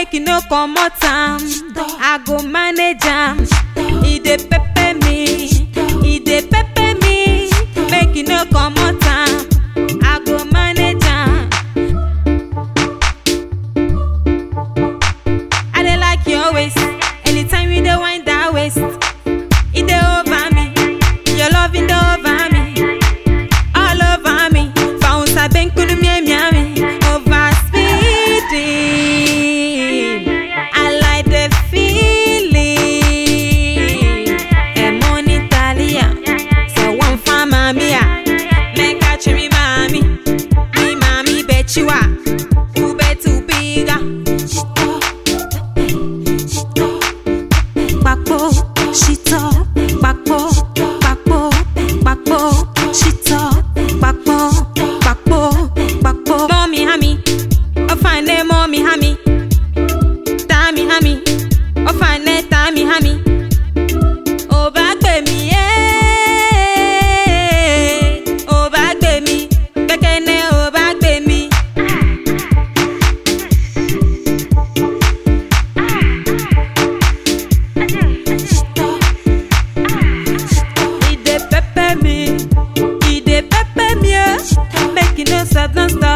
make you no comot am i go manage am e dey pepper me e dey pepper me make you no comot am i go manage am. i dey like your waist anytime you dey wind that waist e dey over me your loving dey over me all over me fausa benkulu miamiami over speeding i like the feeling emoni talia so one fa mami a make i chiri mami mi mami bechiwa ubetu biga Papo, shito, papo, papo, papo, shito, papo, papo, papo. Mommy, hammy, oh fine, eh, mommy, hammy. Tammy, hammy, oh fine, eh, tammy, hammy. Oh, back me, eh. Oh, back me, bekene, oh, back me. e dey pepper me e dey pepper me oh make you no stop no stop